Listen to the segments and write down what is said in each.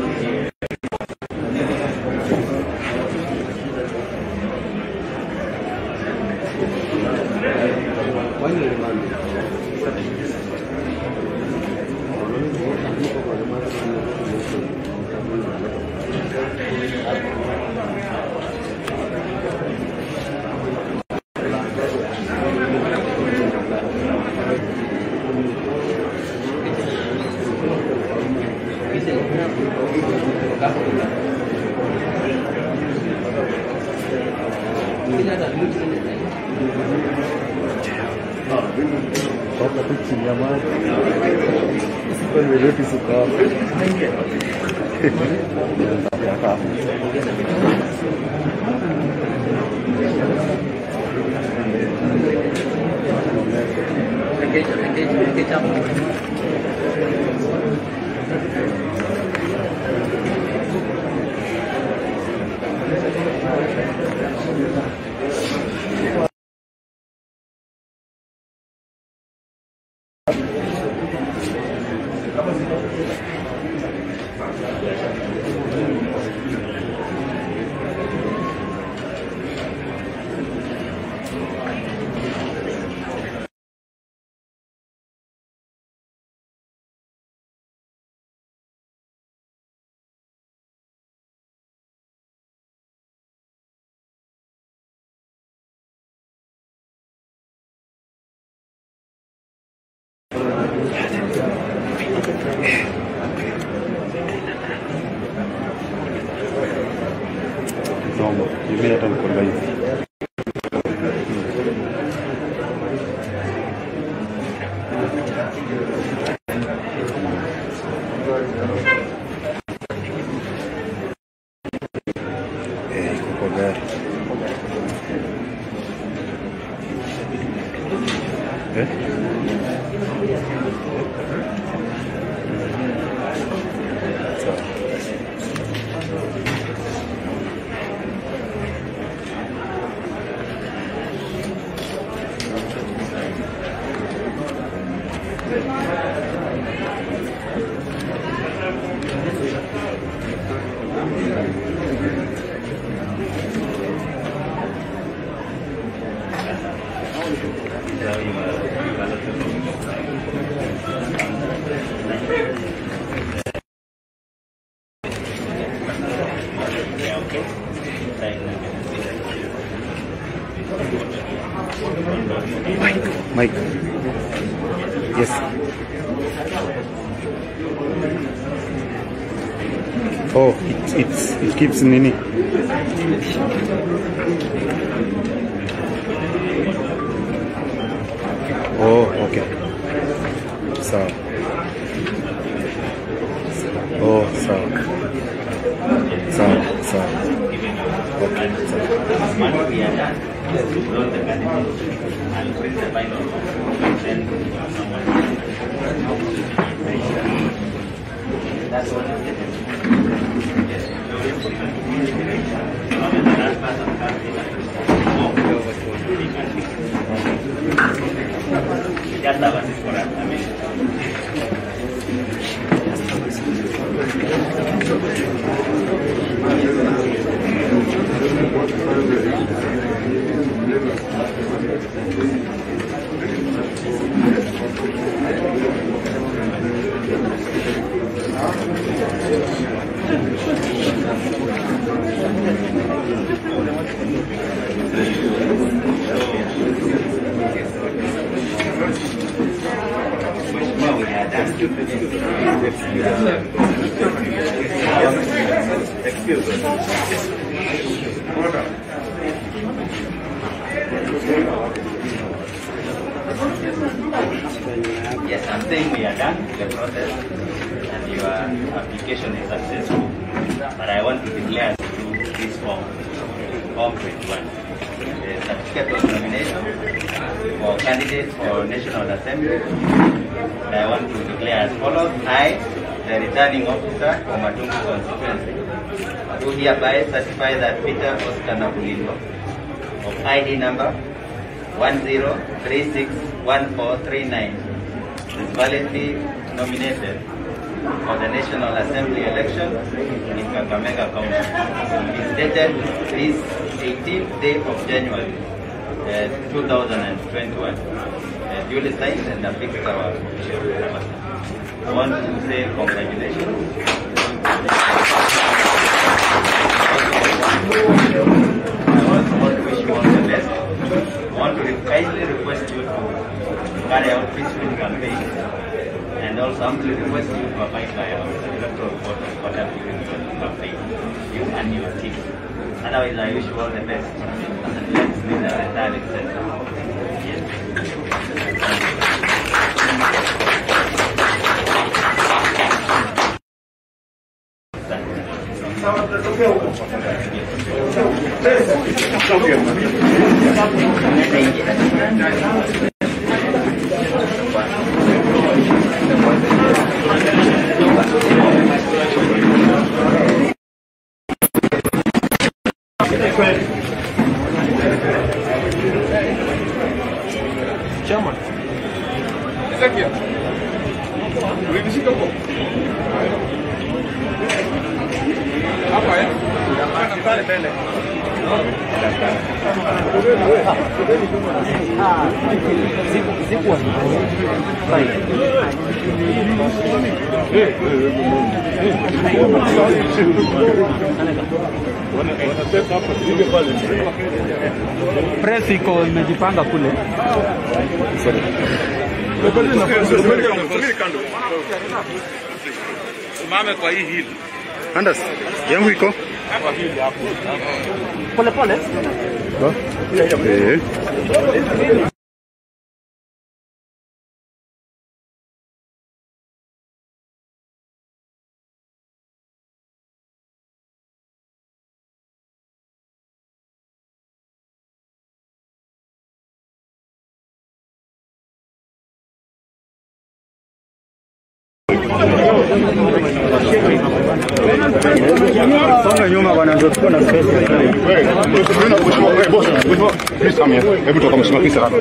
Toca tu chini maji. Kwenye reti sukari. Naomba, mimi hata niko live. Eh, iko kwa gari. Eh? Sawa. Mike. Yes. Oh, it, it's, it keeps nini. Oh, okay. Sawa. Oh, sawa. Sawa, sawa. Okay, sawa. Yes, I'm saying we are done with the process and your application is successful. But I want to declare to you this form, Form 21. The certificate of nomination for candidates for National Assembly. And I want to declare as follows. I, the returning officer for Matungu constituency, do hereby certify that Peter Oscar Nabulindo of ID number 10361439 is validly nominated for the National Assembly election in Kakamega County. It's dated this 18th day of January uh, 2021. Uh, duly signed and affixed our official namaste. I want to say congratulations. I also want to wish you all the best. I want to kindly request you to carry out peaceful campaign and also humbly request you to abide by our electoral code of conduct during your campaign, you and your team. Otherwise, I wish you all the best. And let's meet the returning center. Yes. Chairman. Ezekiel. Ulinishika huko? Hapa eh? Kana pale mbele. Press iko imejipanga kule. Subiri kando. Simame kwa hii hili. Andas, yangu iko Hapa hili hapo. Pole pole. eh. Songa nyuma bwana, ndio tuko na space. Hebu toka mheshimiwa Kisa hapa.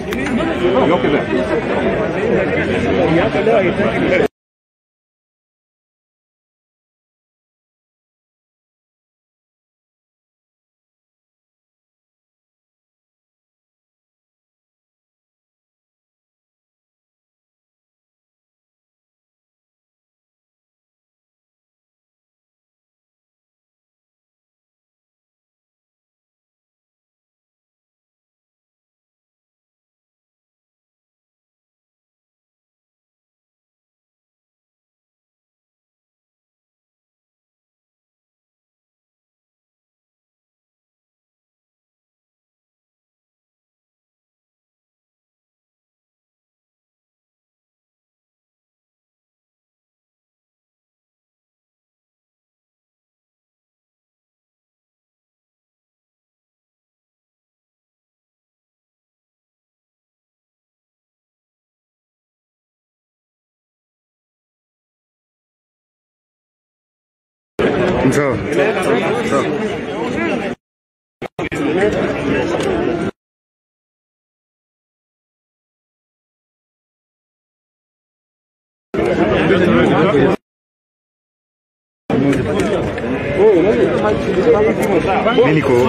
Sawa. Sawa. Mimi niko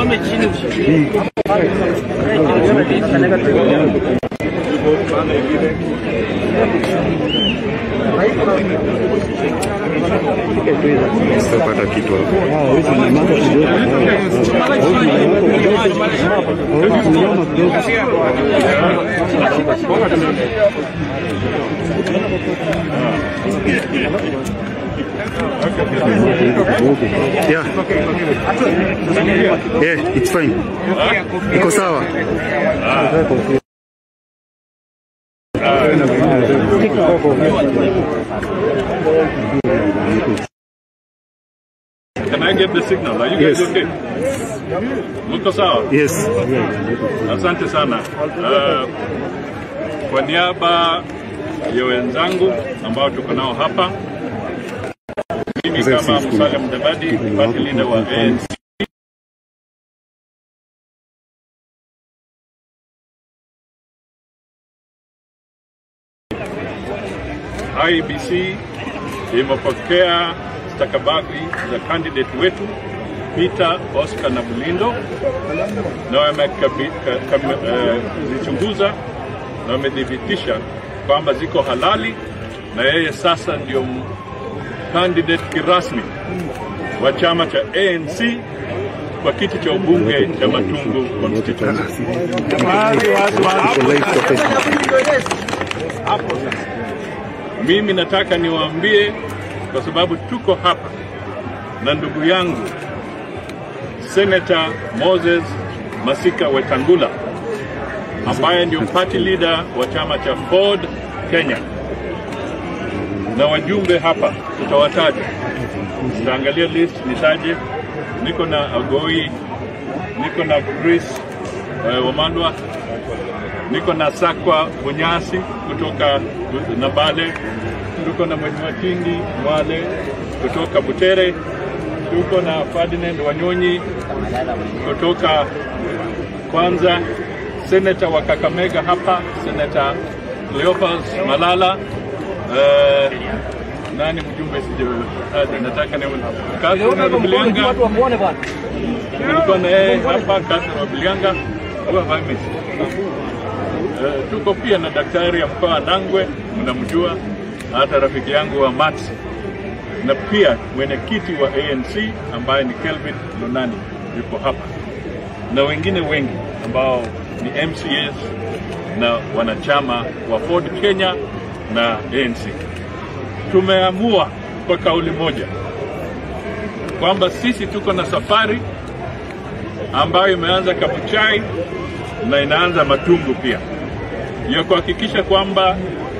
sitapata kitu hapo. Yeah. Yeah, it's fine. Iko sawa. Can I get the signal? Are you guys Yes. okay? Mko sawa? Yes. Asante sana. Uh, kwa niaba ya wenzangu ambao tuko nao hapa, mimi Sasa kama si- Musalia Mudavadi, party leader wa ANC, IEBC imepokea stakabadhi za candidate wetu Peter Oscar na Bulindo na wamezichunguza na wamethibitisha kwamba ziko halali na yeye sasa ndio m- candidate kirasmi wa chama cha ANC kwa kiti cha ubunge cha Matungu constituency. Mimi nataka niwaambie kwa sababu tuko hapa na ndugu yangu Senator Moses Masika Wetangula ambaye ndio party leader wa chama cha Ford Kenya, na wajumbe hapa tutawataja, tutaangalia list nitaje. Niko na Agoi, niko na Chris uh, Wamandwa, niko na Sakwa Bunyasi kutoka Nabale, tuko na Mheshimiwa Tindi Mwale kutoka Butere, tuko na Ferdinand Wanyonyi kutoka kwanza, seneta wa Kakamega hapa, seneta Cleophas Malala uh, nani mjumbe sijataja, nataka ni Catherine Wabilianga, tulikuwa na yeye hapa, Catherine Wabilianga huwa vice Uh, tuko pia na daktari ya mkoa wa Nangwe, mnamjua, hata rafiki yangu wa Mats, na pia mwenyekiti wa ANC ambaye ni Kelvin Lunani yuko hapa, na wengine wengi ambao ni MCAs na wanachama wa Ford Kenya na ANC. Tumeamua kwa kauli moja kwamba sisi tuko na safari ambayo imeanza Kabuchai na inaanza Matungu pia ya kuhakikisha kwamba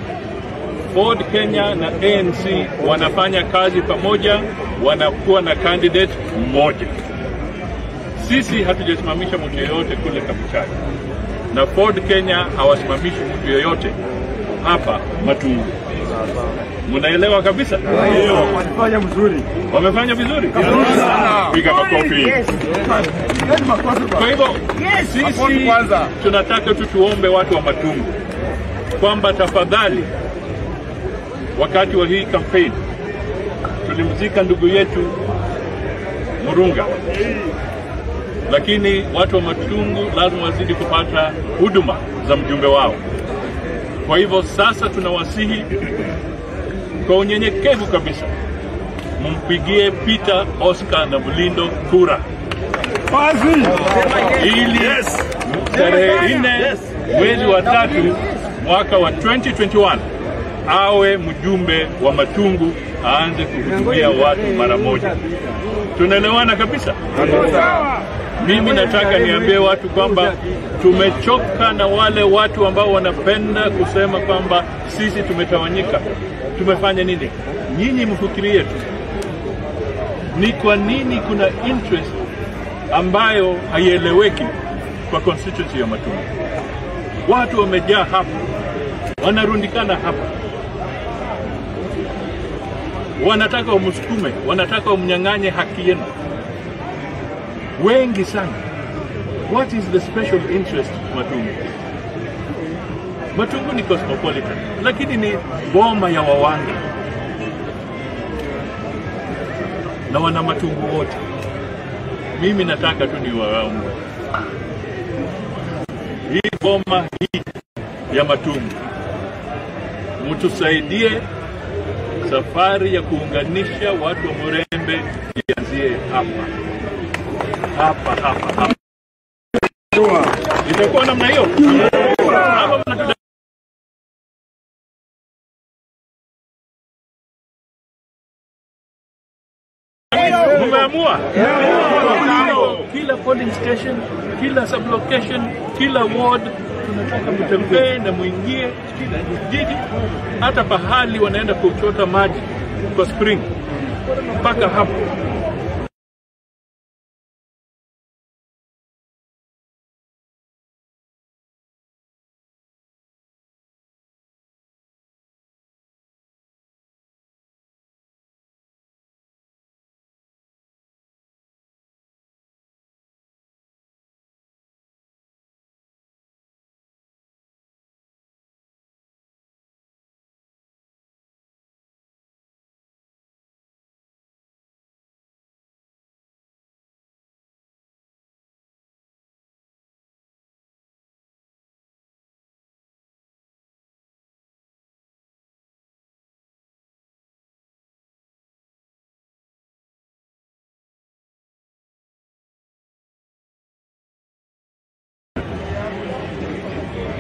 Ford Kenya na ANC wanafanya kazi pamoja, wanakuwa na candidate mmoja. Sisi hatujasimamisha mtu yeyote kule Kabuchai, na Ford Kenya hawasimamishi mtu yeyote hapa Matungu. Mnaelewa kabisa? Walifanya mzuri. Wamefanya vizuri, piga makofi. Kwa hivyo sisi tunataka tu tuombe watu wa Matungu kwamba tafadhali, wakati wa hii kampeni tulimzika ndugu yetu Murunga, lakini watu wa Matungu lazima wazidi kupata huduma za mjumbe wao. Kwa hivyo sasa tunawasihi kwa unyenyekevu kabisa, mumpigie Peter Oscar na Bulindo kura ili tarehe nne mwezi wa tatu mwaka wa 2021 awe mjumbe wa Matungu, aanze kuhudumia watu mara moja. Tunaelewana kabisa? Mimi nataka niambie watu kwamba tumechoka na wale watu ambao wanapenda kusema kwamba sisi tumetawanyika. Tumefanya nini? Nyinyi mfikirie tu, ni kwa nini kuna interest ambayo haieleweki kwa constituency ya Matungu. Watu wamejaa hapa, wanarundikana hapa, wanataka wamsukume, wanataka wamnyang'anye haki yenu, wengi sana. What is the special interest Matungu? Matungu ni cosmopolitan, lakini ni boma ya Wawangi na wana Matungu wote. Mimi nataka tu niwaombe hii boma hii ya Matungu, mtusaidie safari ya kuunganisha watu wa Murembe ianzie hapa hapa hapa hapa. Itakuwa namna hiyo hapa mnatuda- Mumeamua kila polling station, kila sublocation, kila ward tunataka mtembee na mwingie kila jiji, hata pahali wanaenda kuchota maji kwa spring mpaka hapo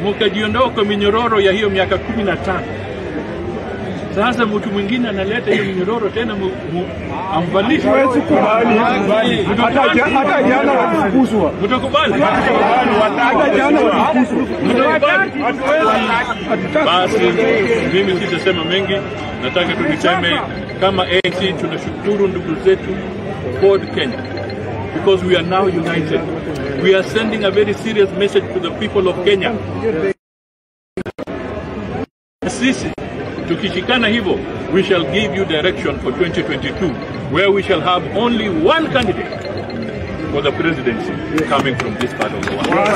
mukajiondoa kwa minyororo ya hiyo miaka kumi na tano. Sasa mtu mwingine analeta hiyo minyororo tena mu, mu, amvalishe. Mtakubali? Hata jana walifukuzwa. Mtakubali? Hata jana walifukuzwa. Mtakubali? Basi mimi sitasema mengi, nataka tu niseme kama ANC tunashukuru ndugu zetu Ford Kenya because we are now united. We are sending a very serious message to the people of Kenya. Sisi tukishikana hivyo, we shall give you direction for 2022 where we shall have only one candidate for the presidency coming from this part of the world.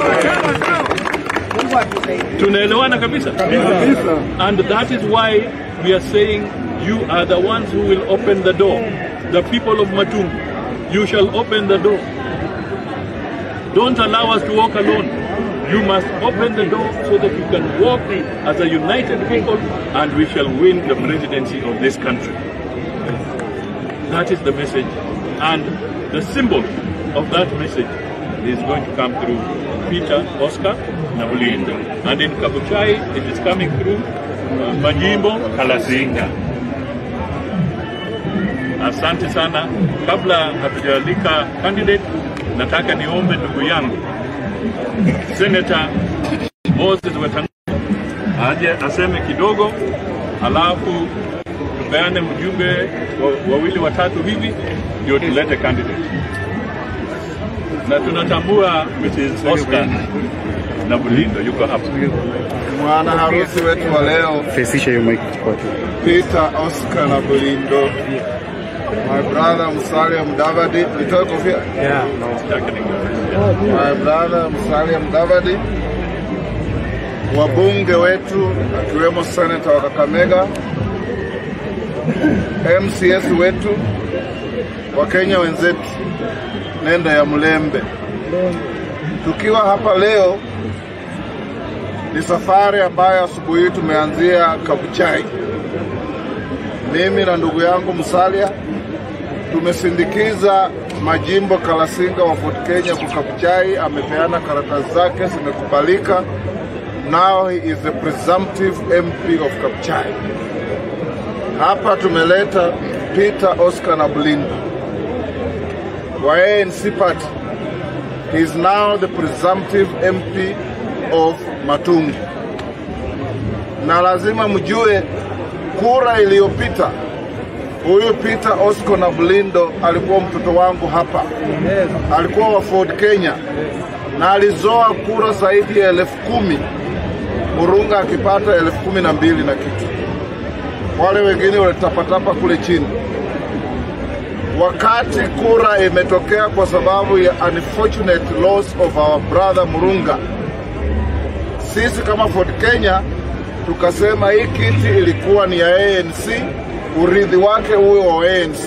Tunaelewana kabisa? And that is why we are saying you are the ones who will open the door. The people of Matungu, you shall open the door. Don't allow us to walk alone. You must open the door so that you can walk as a united people and we shall win the presidency of this country. That is the message. And the symbol of that message is going to come through Peter, Oscar, Nabulindo. And in Kabuchai, it is coming through uh, Majimbo, Kalasinga. Asante sana. Kabla hatujalika candidate, nataka niombe ndugu yangu Senator Moses Wetangula aje aseme kidogo, alafu tupeane mjumbe wa- wawili watatu hivi ndio tulete candidate, na tunatambua Mrs. Oscar na Bulindo yuko hapa. Mwana harusi wetu wa leo Fesisha hiyo mic kwa tu. Peter Oscar na Bulindo, my brother Musalia Mudavadi, nitoe kofia. Sitaki ninge- My brother Musalia Mudavadi, wabunge wetu akiwemo senata wa Kakamega, MCS wetu, Wakenya wenzetu, nenda ya Mlembe. Tukiwa hapa leo ni safari ambayo asubuhi hii tumeanzia Kabuchai. Mimi na ndugu yangu Musalia tumesindikiza majimbo Kalasinga wa Fort Kenya kwa Kabuchai. Amepeana karatasi zake zimekubalika. Now he is the presumptive MP of Kabuchai. Hapa tumeleta Peter Oscar na Bulindo wa ANC party. He is now the presumptive MP of Matungu, na lazima mjue kura iliyopita huyu Peter Oscar na Bulindo alikuwa mtoto wangu hapa, alikuwa wa Ford Kenya na alizoa kura zaidi ya elfu kumi Murunga akipata elfu kumi na mbili na kitu, wale wengine walitapatapa kule chini. Wakati kura imetokea kwa sababu ya unfortunate loss of our brother Murunga, sisi kama Ford Kenya tukasema hii kiti ilikuwa ni ya ANC, urithi wake uwe wa ANC.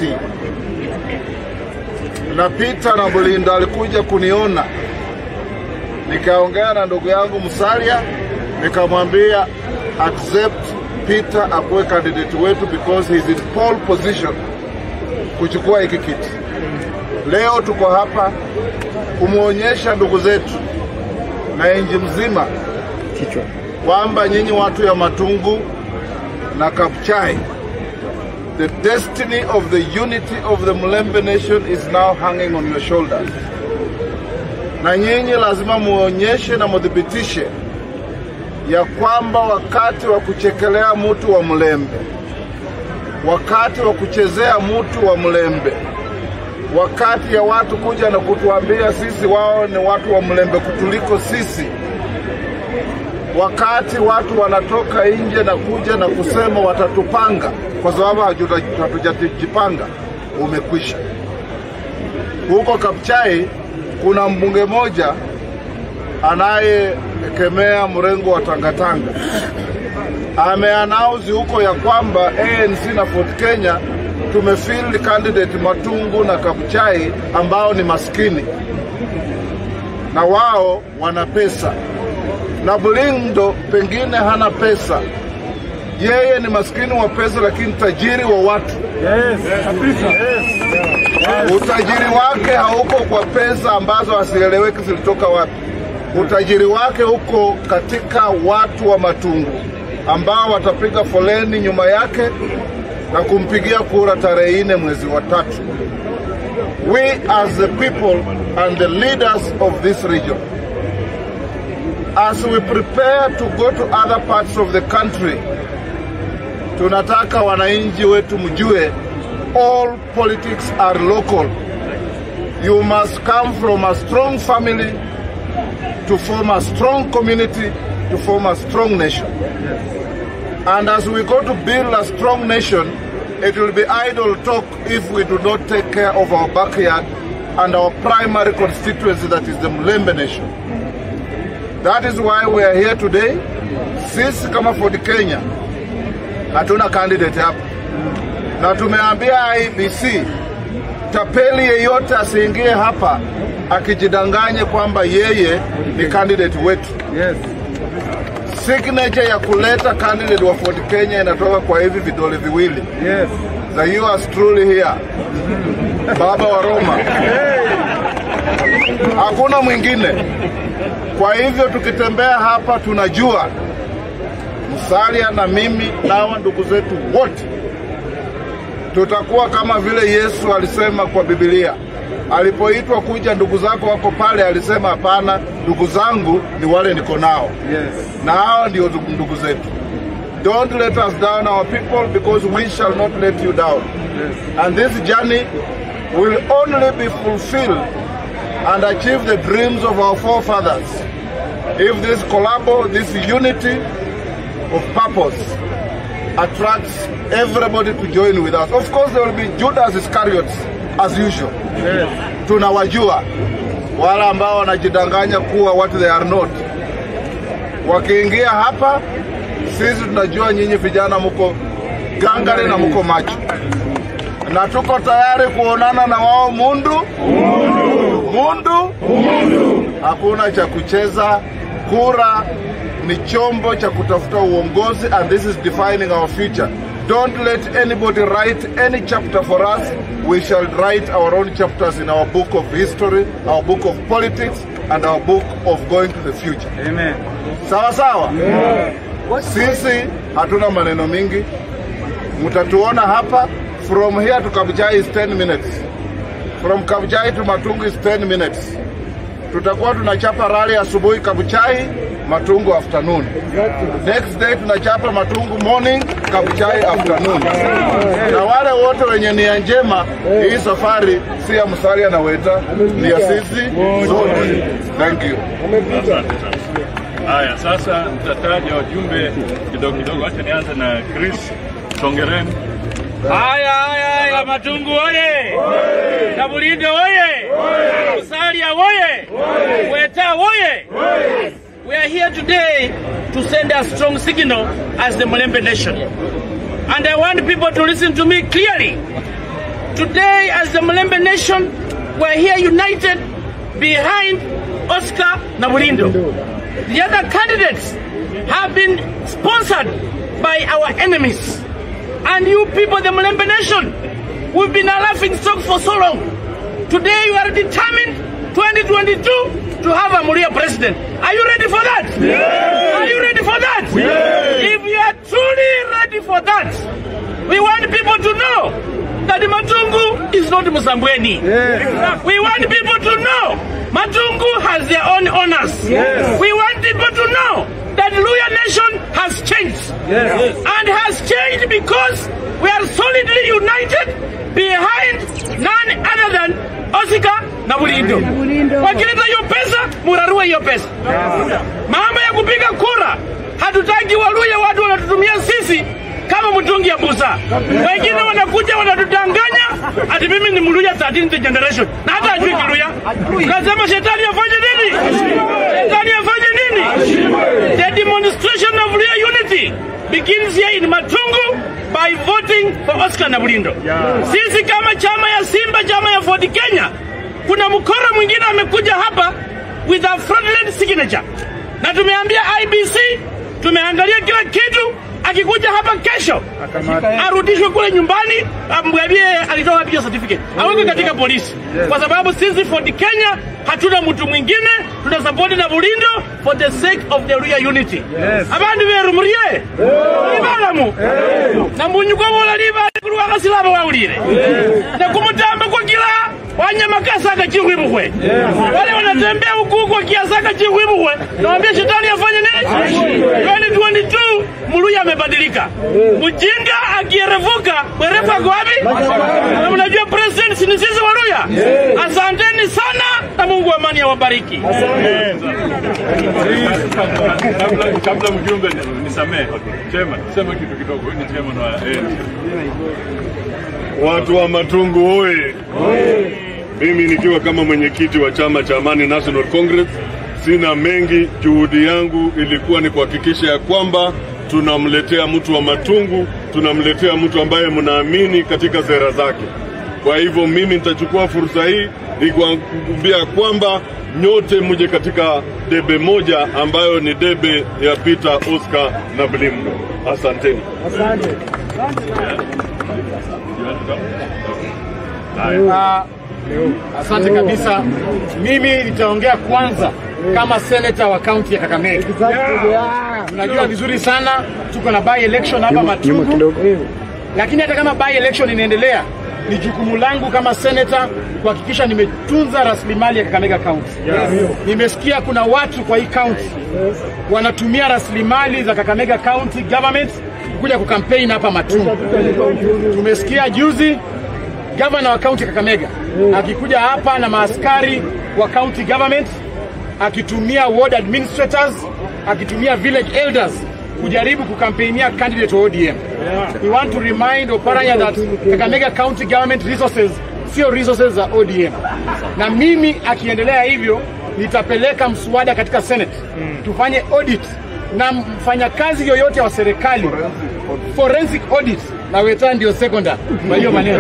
Na Peter na Bulindo alikuja kuniona, nikaongea na ndugu yangu Musalia, nikamwambia accept Peter akuwe candidate wetu because he is in pole position kuchukua hiki kiti. Leo tuko hapa kumwonyesha ndugu zetu na nchi mzima Kichwa. kwamba nyinyi watu ya Matungu na Kabuchai, the destiny of the unity of the Mulembe nation is now hanging on your shoulders, na nyinyi lazima muonyeshe na muthibitishe ya kwamba wakati wa kuchekelea mtu wa Mlembe, wakati wa kuchezea mtu wa Mlembe, wakati ya watu kuja na kutuambia sisi wao ni watu wa Mlembe kutuliko sisi wakati watu wanatoka nje na kuja na kusema watatupanga kwa sababu hatuja- hatujajipanga, umekwisha. Huko Kabuchai kuna mbunge moja anayekemea mrengo wa tangatanga, ameanauzi huko ya kwamba ANC na Ford Kenya tumefield candidate Matungu na Kabuchai ambao ni maskini na wao wana pesa na Bulindo pengine hana pesa, yeye ni maskini wa pesa, lakini tajiri wa watu. Utajiri wake hauko kwa pesa ambazo hasieleweki zilitoka wapi. Utajiri wake huko katika watu wa Matungu ambao watapiga foleni nyuma yake na kumpigia kura tarehe nne mwezi wa tatu. We as the people and the leaders of this region as we prepare to go to other parts of the country, tunataka wananchi wetu mjue all politics are local. You must come from a strong family to form a strong community, to form a strong nation. And as we go to build a strong nation, it will be idle talk if we do not take care of our backyard and our primary constituency, that is the Mlembe nation. That is why we are here today. Sisi kama Ford Kenya hatuna candidate hapa, na tumeambia IBC tapeli yeyote asiingie hapa akijidanganye kwamba yeye ni candidate wetu. Yes. Signature ya kuleta candidate wa Ford Kenya inatoka kwa hivi vidole viwili Yes. za yours truly here, baba wa Roma, hakuna mwingine. Kwa hivyo tukitembea hapa tunajua Musalia na mimi na hawa ndugu zetu wote tutakuwa kama vile Yesu alisema kwa Biblia alipoitwa kuja, ndugu zako wako pale, alisema hapana, ndugu zangu ni wale niko nao, Yes. na hao ndio ndugu ndugu zetu. Don't let us down our people because we shall not let you down. And this journey will only be fulfilled and achieve the dreams of our forefathers if this collabo, this unity of purpose attracts everybody to join with us. Of course, there will be Judas Iscariot as usual. Yes. Tunawajua wale ambao wanajidanganya kuwa what they are not. Wakiingia hapa, sisi tunajua nyinyi vijana muko gangari na muko macho, na tuko tayari kuonana na wao mundu mundu hakuna cha kucheza. Kura ni chombo cha kutafuta uongozi, and this is defining our future. Don't let anybody write any chapter for us. We shall write our own chapters in our book of history, our book of politics, and our book of going to the future. Amen. Sawa sawa. Sisi hatuna maneno mingi, mtatuona hapa. From here to Kabuchai is 10 minutes. From Kabuchai to Matungu is 10 minutes. Tutakuwa tunachapa rally asubuhi Kabuchai, Matungu afternoon. Next day tunachapa Matungu morning, Kabuchai afternoon. Na wale wote wenye nia njema, hii safari si ya Musalia na Weta, ni ya sisi zote. Thank you. Asante sana. Haya, sasa nitataja wajumbe kidogo kidogo. Acha nianze na Chris Songereni. Haya haya haya, Matungu oye! Kabulindo oye! Musalia oye! Weta oye! We are here today to send a strong signal as the Mulembe nation. And I want people to listen to me clearly. Today, as the Mulembe nation, we're here united behind Oscar Nabulindo. The other candidates have been sponsored by our enemies. And you people, the Mulembe nation, we've been a laughing stock for so long. Today you are determined, 2022, to have a Muria president. Are you ready for that? Are you ready for that? If you are truly ready for that, we want people to know that Matungu is not Musambweni. We want people to know Matungu has their own honors. We want people to know that Luya nation has changed. And has changed because we are solidly united behind none other than Osika na Bulindo. Wakileta hiyo pesa, murarue hiyo pesa. Mambo ya kupiga kura, hatutaki Waluya watu wanatutumia sisi kama mtungi ya busa. Wengine wanakuja wanatudanganya ati mimi ni Mluya 13th generation na hata ajui Kiluya. Nasema shetani afanye nini? Shetani afanye nini? The demonstration of Luya unity begins here in Matungu by voting for Oscar Nabulindo. Sisi kama chama ya Simba, chama ya Ford Kenya, kuna mkora mwingine amekuja hapa with a fraudulent signature, na tumeambia IBC, tumeangalia kila kitu. Akikuja hapa kesho arudishwe kule nyumbani, amwambie alitoa wapi hiyo certificate? Aweke katika polisi, kwa sababu sisi Ford Kenya hatuna mtu mwingine, tuna support na Bulindo for the sake of the Luya unity. Abandu beru murie ibalamu na munyuko bola libali kulwa kasilaba wawulire na kumutamba kwa kila wanyamakasaka chikhwibukhwe wale wanatembea huku kwa kiasaka chikhwibukhwe nawambia shetani afanye nini 2022 muluya amebadilika mjinga akierevuka mwerevu ako wapi na mnajua president ni sisi waluya asanteni sana na mungu wa amani awabariki kabla kabla mjumbe nisamee chema sema kitu kidogo huyu ni chema wa ANC. Watu wa Matungu oye! Mimi nikiwa kama mwenyekiti wa chama cha Amani National Congress, sina mengi. Juhudi yangu ilikuwa ni kuhakikisha ya kwamba tunamletea mtu wa Matungu, tunamletea mtu ambaye mnaamini katika sera zake. Kwa hivyo mimi nitachukua fursa hii nikuambia kwamba nyote mje katika debe moja ambayo ni debe ya Peter Oscar na Blimbo. Asanteni. Ah, asante kabisa. Mimi nitaongea kwanza kama seneta wa kaunti ya Kakamega. Tunajua vizuri sana tuko na by election hapa Matungu, lakini hata kama by election inaendelea, ni jukumu langu kama seneta kuhakikisha nimetunza rasilimali ya Kakamega County. Nimesikia kuna watu kwa hii county wanatumia rasilimali za Kakamega County government kuja kukampeni hapa Matungu. Tumesikia juzi gavana wa kaunti Kakamega akikuja hapa na maaskari wa county government akitumia ward administrators akitumia village elders kujaribu kukampeinia candidate wa ODM. We want to remind Oparanya that Kakamega county government resources sio resources za ODM, na mimi akiendelea hivyo nitapeleka mswada katika Senate tufanye audit na mfanyakazi yoyote wa serikali forensic audit na weta ndio secondary kwa hiyo maneno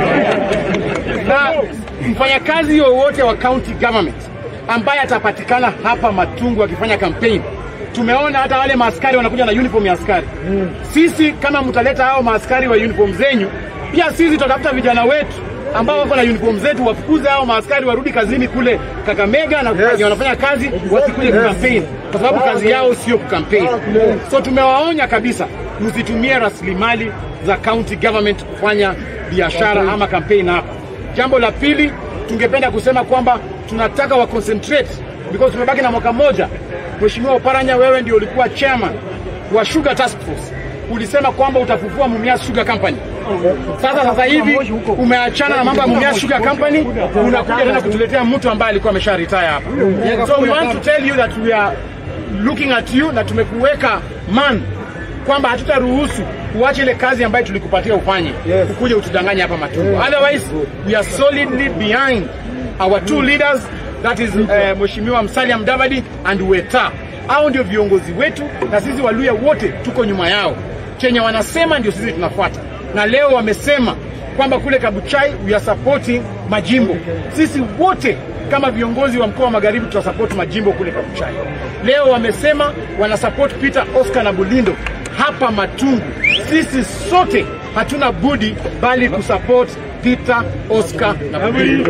na mfanyakazi yoyote wa county government ambaye atapatikana hapa Matungu akifanya campaign. Tumeona hata wale maaskari wanakuja na uniform ya askari. Sisi kama mtaleta hao maaskari wa uniform zenyu, pia sisi tutatafuta vijana wetu ambao wako na uniform zetu, wafukuze hao maaskari warudi kazini kule Kakamega na yes. wanafanya kazi wasikuje kukampeni, kwa sababu kazi yao sio kukampeni. So tumewaonya kabisa, msitumie rasilimali za county government kufanya biashara ama kampeni hapa. Jambo la pili, tungependa kusema kwamba tunataka wa concentrate because tumebaki na mwaka mmoja. Mheshimiwa Oparanya, wewe ndio ulikuwa chairman wa Sugar Task Force, ulisema kwamba utafufua Mumias Sugar Company. Sasa sasa hivi umeachana na mambo ya Mumias Sugar Company, unakuja tena kutuletea mtu ambaye alikuwa amesha retire hapa. So we want to tell you that we are looking at you na tumekuweka man kwamba hatutaruhusu uache ile kazi ambayo tulikupatia ufanye yes. ukuja utudanganye hapa Matungu. Otherwise we are solidly behind our two leaders that is uh, Mheshimiwa Musalia Mudavadi and Weta. Hao ndio viongozi wetu na sisi Waluya wote tuko nyuma yao. Chenye wanasema ndio sisi tunafuata, na leo wamesema kwamba kule Kabuchai we are supporting majimbo. Sisi wote kama viongozi wa mkoa wa Magharibi tutasupport majimbo kule Kabuchai. Leo wamesema wana support Peter Oscar na Bulindo hapa Matungu. Sisi sote hatuna budi bali kusupport Peter Oscar na Bulindo.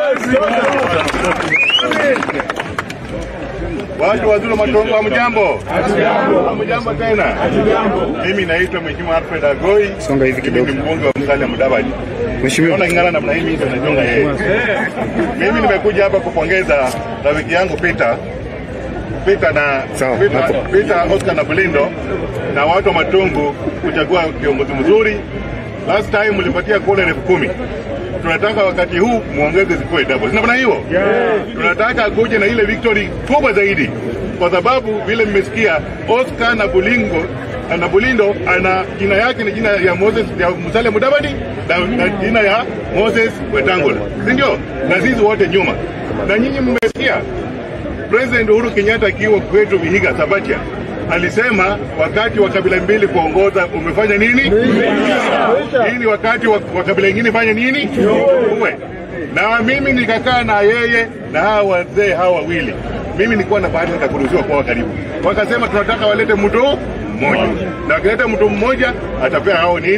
Watu wazuri Matongo, hamjambo? Hamjambo tena. Mimi naitwa Mheshimiwa Alfred Agoi. Songa hivi Mimi ni kidogo. mbunge wa Musalia Mudavadi. Mheshimiwa. Naona ingana namna hii mimi ndio najonga yeye. Mimi nimekuja hapa kupongeza rafiki yangu Peter Peter na Sawa, Peter, hapo. Peter Oscar na Bulindo na watu wa Matungu kuchagua kiongozi mzuri. Last time mlipatia kura elfu kumi. Tunataka wakati huu muongeze zikuwe double. Sina maana hiyo? Tunataka kuje na ile victory kubwa zaidi, kwa sababu vile mmesikia Oscar na Bulingo na Bulindo ana jina yake ni jina ya Moses ya Musalia Mudavadi na, na jina ya Moses Wetangula, si ndio? Na sisi wote nyuma, na nyinyi mmesikia President Uhuru Kenyatta akiwa kwetu Vihiga Sabatia alisema wakati wa kabila mbili kuongoza umefanya nini? Hii ni wakati wa, wa kabila ingine fanya nini? Uwe na mimi nikakaa na yeye na hawa wazee hawa wawili, mimi nilikuwa na bahati nikakuruhusiwa kwa karibu, wakasema tunataka walete mtu mmoja, na wakileta mtu mmoja atapea hao nini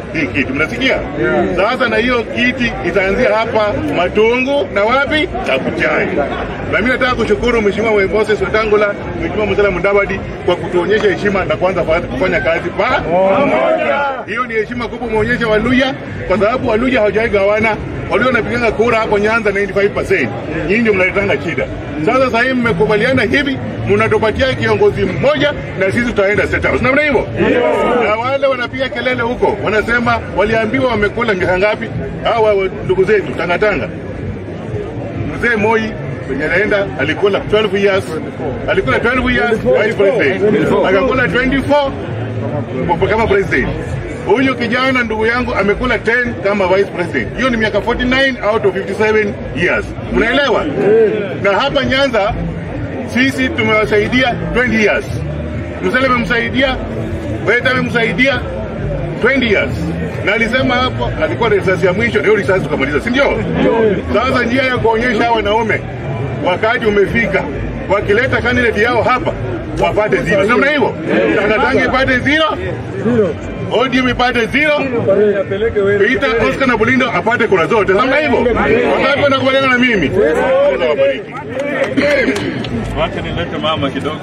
hii kiti, mnasikia? Sasa na hiyo kiti itaanzia hapa Matungu na wapi Kabuchai. Na mimi nataka kushukuru Mheshimiwa Moses Wetangula, Mheshimiwa Musalia Mudavadi kwa kutuonyesha heshima na kuanza fa- kufanya kazi pamoja. Hiyo ni heshima kubwa umeonyesha Waluya, kwa sababu Waluya hawajawahi gawana. Walio wanapiganga kura hapo Nyanza 95%, nyinyi ndio mnaletanga shida. Sasa sasa hivi mmekubaliana hivi, mnatupatia kiongozi mmoja na sisi tutaenda state house. Namna hivyo? Na wale wanapiga kelele huko wanasema waliambiwa wamekula miaka ngapi? Hawa wa- ndugu zetu Tangatanga, mzee Moi kwenye anaenda alikula 12 years, alikula 12 years vice president, akakula 24 kama president. Huyu kijana ndugu yangu amekula 10 kama vice president. Hiyo ni miaka 49 out of 57 years. Mnaelewa? Na hapa Nyanza sisi tumewasaidia 20 years. Musalia amemsaidia, Weta amemsaidia 20 years. Na alisema hapo alikuwa risasi ya mwisho, ndio risasi tukamaliza, si ndio? Sasa njia ya kuonyesha hawa wanaume wakati umefika, wakileta candidate yao hapa wapate zero, namna hivyo Tangatanga ipate zero, ODM ipate zero, Peter Oscar na Bulindo apate kura zote, namna hivyo. Wangapi wanakubaliana na mimi? Mungu awabariki. Wacha nilete mama kidogo.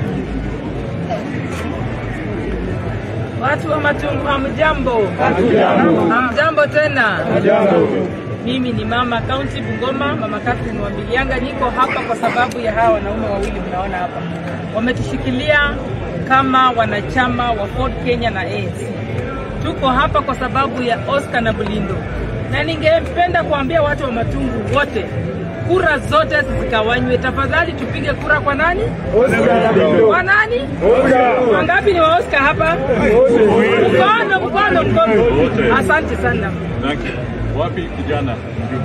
Watu wa Matungu hamjambo? Hamjambo tena? Mimi ni mama kaunti Bungoma, mama Catherine Wambilianga. Niko hapa kwa sababu ya hawa wanaume wawili mnaona hapa, wametushikilia kama wanachama wa Ford Kenya na ANC. Tuko hapa kwa sababu ya Oscar na Bulindo, na ningependa kuambia watu wa Matungu wote kura zote zikawanywe. Tafadhali tupige kura kwa nani? Kwa nani? Wangapi ni wa Oscar hapa? Mkono, mkono, mkono. Asante sana. Thank you. Wapi kijana mjumbe?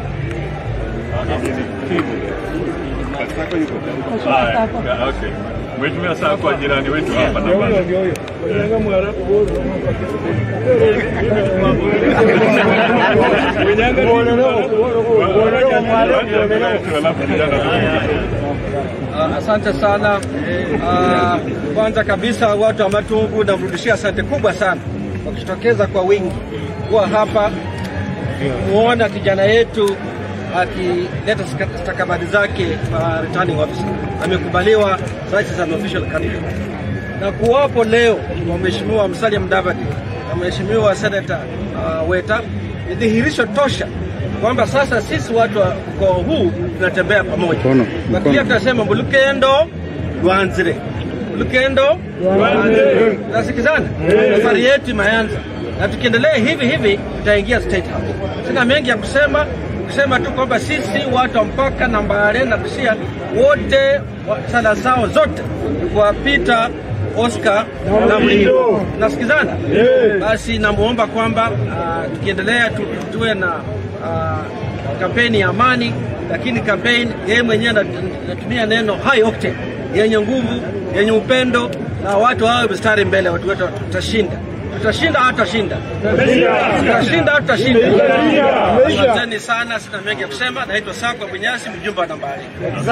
Haya, okay. Mheshimiwa saa kwa jirani wetu hapa na bana. Alafu kijana Uh, asante sana. Uh, kwanza kabisa watu wa Matungu namrudishia asante kubwa sana kwa kujitokeza kwa wingi kuwa hapa muona kijana yetu akileta stika- stakabadhi zake kwa returning officer. Amekubaliwa sasa as an official candidate, na kuwapo leo kwa Mheshimiwa Musalia Mudavadi na Mheshimiwa Senator uh, Weta ni dhihirisho tosha kwamba sasa sisi watu wa ukoo huu tunatembea pamoja. Mkono, Kwa mkono. kile tunasema mulukendo lwanzire, mulukendo lwanzire. Nasikizana, safari yetu imeanza na tukiendelea hivi hivi tutaingia state house. Sina mengi ya kusema, kusema tu kwamba sisi watu wa mpaka na Mbale na Busia wote wa- sala zao zote ni kuwapita Oscar na Mlindo. Nasikizana? Basi namuomba kwamba ah, tukiendelea tu, tuwe na ah, kampeni ya amani, lakini kampeni yeye mwenyewe anat- anatumia neno high octane, yenye nguvu, yenye upendo, na watu wawe mstari mbele, watu wetu tutashinda. Tutashinda au tutashinda? Tutashinda au tutashinda? Asanteni sana, sina mengi ya kusema. Naitwa Sakwa Bunyasi, mjumbe wa nambari.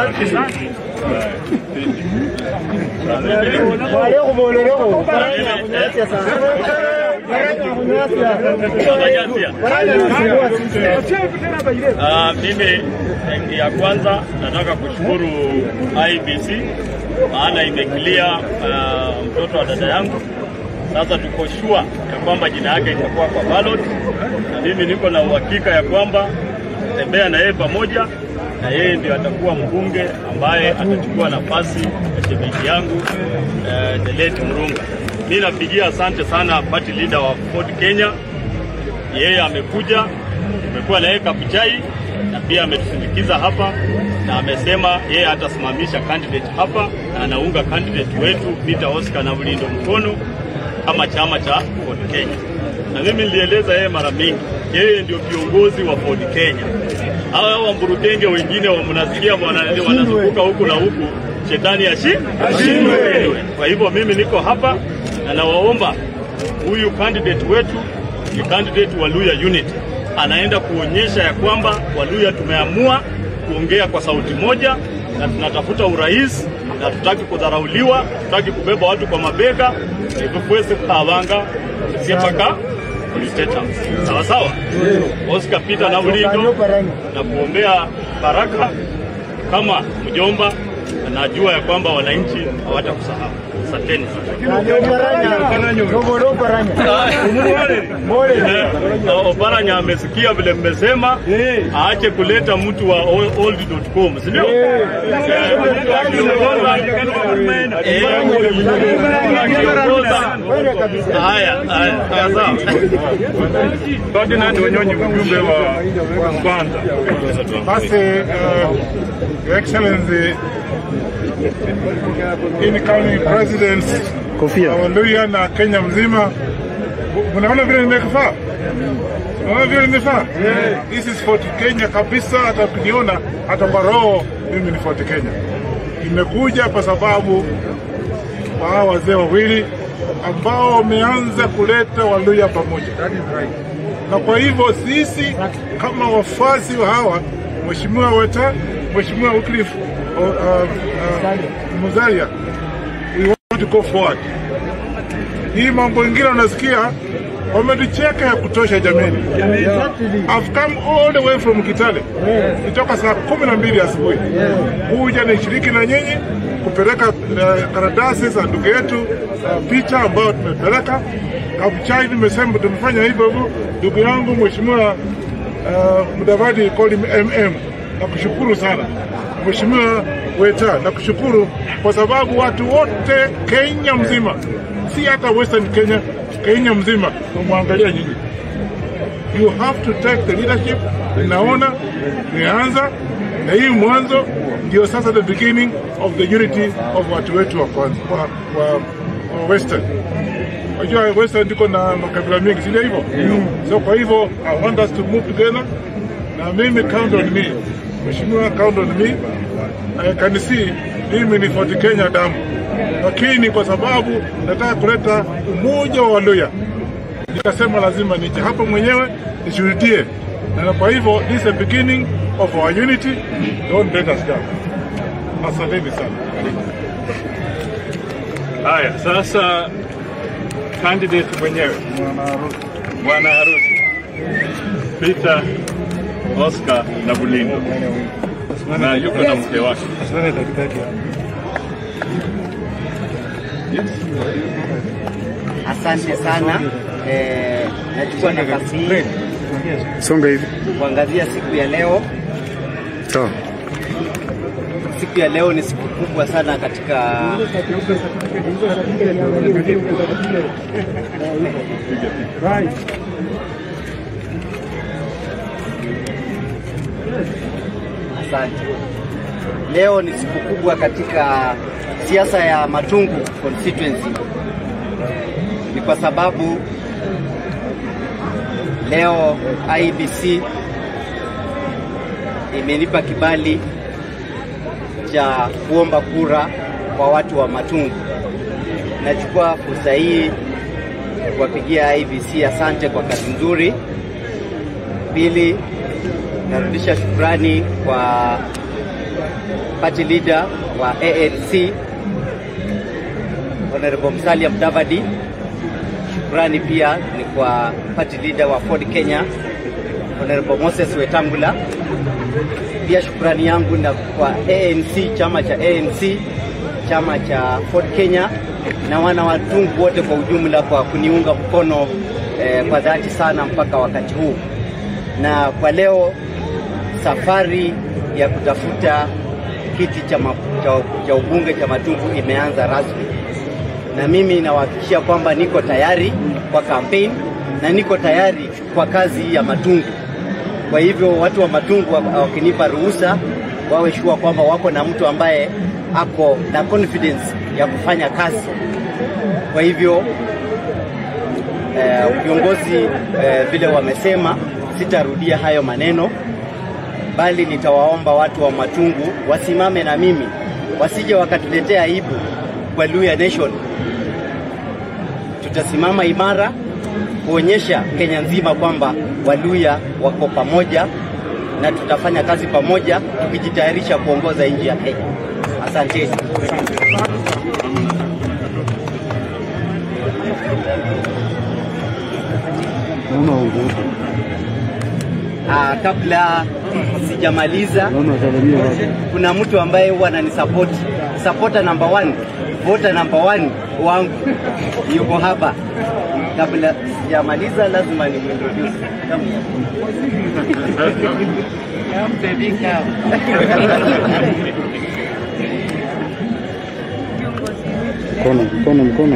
Ah, mimi eh, ya kwanza nataka kushukuru IBC maana imekilia ah, mtoto wa dada yangu. Sasa tuko sure ya kwamba jina yake itakuwa kwa ballot, na mimi niko na uhakika ya kwamba tembea na yeye pamoja, na yeye ndio atakuwa mbunge ambaye atachukua nafasi ya shemeji yangu eh, the late Murunga. Mimi napigia asante sana party leader wa Ford Kenya yeye amekuja, tumekuwa na yeye Kabuchai na pia ametusindikiza hapa na amesema yeye atasimamisha candidate hapa na anaunga candidate wetu Peter Oscar na Bulindo mkono kama chama cha Ford Kenya. Na mimi nilieleza yeye mara mingi, yeye ndio kiongozi wa Ford Kenya. Hawa wamburukenge wengine wa mnasikia wana- wanazunguka huku na huku, shetani ashi ashindwe. Kwa hivyo mimi niko hapa na nawaomba huyu candidate wetu ni candidate wa Luya Unit, anaenda kuonyesha ya kwamba Waluya tumeamua kuongea kwa sauti moja na tunatafuta urais na tutaki kudharauliwa, tutaki kubeba watu kwa mabega ivukwese kabanga siepaka State House. Sawa sawa. Oscar Peter na Ulindo na kuombea baraka kama mjomba, najua ya kwamba wananchi hawatakusahau. Asanteni sana. Eh, Oparanya amesikia vile mmesema, aache kuleta mtu wa old- old.com, si ndio? Eh, mtu akiongoza- eh, akiongoza- Haya, haya, haya, sawa. Ferdinand Wanyonyi, mjumbe wa kwanza. Basi, uh, Your Excellency, incoming president Kofia. wa Luhya na Kenya mzima, mnaona vile nimekufaa? Unaona vile nimefaa? This is Fort Kenya kabisa, hata ukiniona hata kwa roho mimi ni Fort Kenya. Nimekuja kwa sababu wa hawa wazee wawili ambao wameanza kuleta Waluhya pamoja na kwa hivyo sisi kama wafuasi wa hawa Mheshimiwa Weta, Mheshimiwa Wycliffe uh, uh, Musalia, we want to go forward. Hii mambo ingine unasikia wametucheka ya kutosha jameni. I've come all the way from Kitale kutoka saa kumi na mbili asubuhi kuja nishiriki na nyinyi kupeleka uh, karatasi za ndugu yetu uh, picha ambayo tumepeleka Kabuchai. Nimesema tumefanya hivyo hivyo. Ndugu yangu Mheshimiwa uh, Mudavadi call him MM, nakushukuru sana Mheshimiwa Weta, nakushukuru kwa sababu watu wote Kenya mzima, si hata Western Kenya, Kenya mzima tumwangalia nyinyi you have to take the leadership. Naona tumeanza na hii mwanzo ndio sasa the beginning of the unity of watu wetu wa kwanza wa, wa, wa Western. Unajua Western ndiko na makabila mengi, si ndio hivyo? So kwa hivyo I want us to move together, na mimi count on me, Mheshimiwa count on me. I can see mimi ni Fort Kenya damu, lakini kwa sababu nataka kuleta umoja wa Waluhya nikasema lazima nije hapa mwenyewe nishuhudie, na kwa hivyo this is the beginning of our unity. Don't let us down. Asanteni sana. Haya, sasa candidate mwenyewe bwana harusi Peter Oscar na Bulindo na yuko na mke wake. Asante sana. Eh, nachukua nafasi hii Songa hivi. kuangazia siku ya leo. Sawa. Siku ya leo ni siku kubwa sana katika Asante. Leo ni siku kubwa katika siasa ya Matungu constituency. Ni kwa sababu leo IBC imenipa kibali cha kuomba kura kwa watu wa Matungu. Nachukua fursa hii kuwapigia IBC asante kwa kazi nzuri. Pili, narudisha shukrani kwa party leader wa ANC Honorable Musalia Mudavadi. Shukrani pia ni kwa party leader wa Ford Kenya Honorable Moses Wetangula. Pia shukrani yangu na kwa ANC, chama cha ANC, chama cha Ford Kenya na wana watungu wote kwa ujumla kwa kuniunga mkono eh, kwa dhati sana mpaka wakati huu. Na kwa leo safari ya kutafuta kiti cha, ma, cha, cha ubunge cha Matungu imeanza rasmi, na mimi nawahakikishia kwamba niko tayari kwa kampeni na niko tayari kwa kazi ya Matungu. Kwa hivyo watu wa Matungu wa- wakinipa ruhusa, wawe shua kwamba wako na mtu ambaye ako na confidence ya kufanya kazi. Kwa hivyo eh, viongozi eh, vile wamesema, sitarudia hayo maneno, bali nitawaomba watu wa Matungu wasimame na mimi, wasije wakatuletea aibu kwa Luhya Nation. Tutasimama imara kuonyesha Kenya nzima kwamba Waluhya wako pamoja na tutafanya kazi pamoja tukijitayarisha kuongoza nchi ya Kenya. Asanteni. Naona nguvu. Ah, kabla sijamaliza, Naona salamia watu. kuna mtu ambaye huwa ananisapoti, supporter number one, voter number one wangu yuko hapa. Kabla sijamaliza, lazima nimuintroduce. Mkono, mkono, mkono.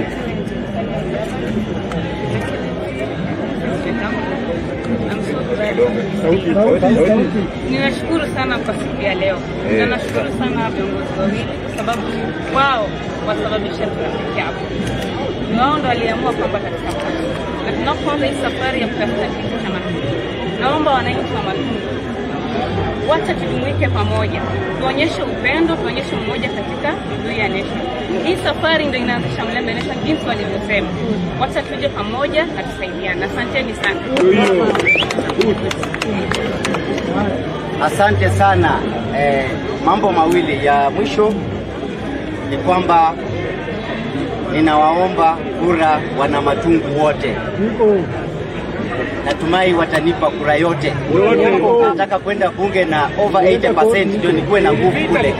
Ninashukuru sana kwa siku ya leo na nashukuru sana viongozi wawili kwa sababu wao wasababisha tunafika hapo. Ni wao ndo waliamua kwamba katika na tunapoanza hii safari ya kutafuta kiti cha Matundu, naomba wananchi wa Matundu wacha tujumuike pamoja, tuonyeshe upendo, tuonyeshe umoja katika Luhya Nation. Hii safari ndio inaanzisha Mlembe Nation jinsi walivyosema. Wacha tuje pamoja na tusaidiane. Asanteni sana. Asante sana. Eh, mambo mawili ya mwisho ni kwamba ninawaomba kura wana Matungu wote. Natumai watanipa kura yote. Nataka kwenda bunge na over 80% ndio nikuwe na nguvu kule.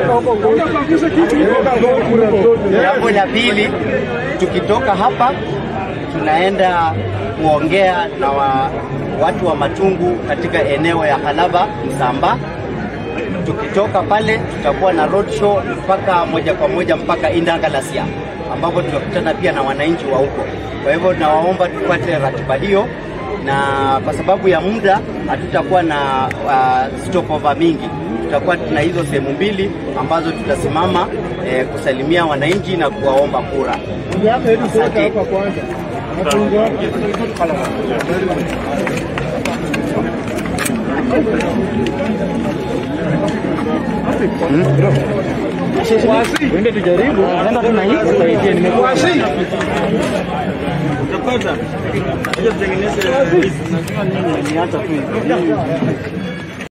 Jambo la pili, tukitoka hapa tunaenda kuongea na wa, watu wa Matungu katika eneo ya Halaba Msamba. Tukitoka pale tutakuwa na road show mpaka moja kwa moja mpaka Indangalasia ambapo tutakutana pia na wananchi wa huko. Kwa hivyo nawaomba tufuate ratiba hiyo, na kwa sababu ya muda hatutakuwa na uh, stopover mingi. Tutakuwa tuna hizo sehemu mbili ambazo tutasimama eh, kusalimia wananchi na kuwaomba kura. Asante. Twende tujaribu. Nenda tuna hii kusaidia nimekuwa. Utapata. Acha tutengeneze hizi. Niacha tu hivi.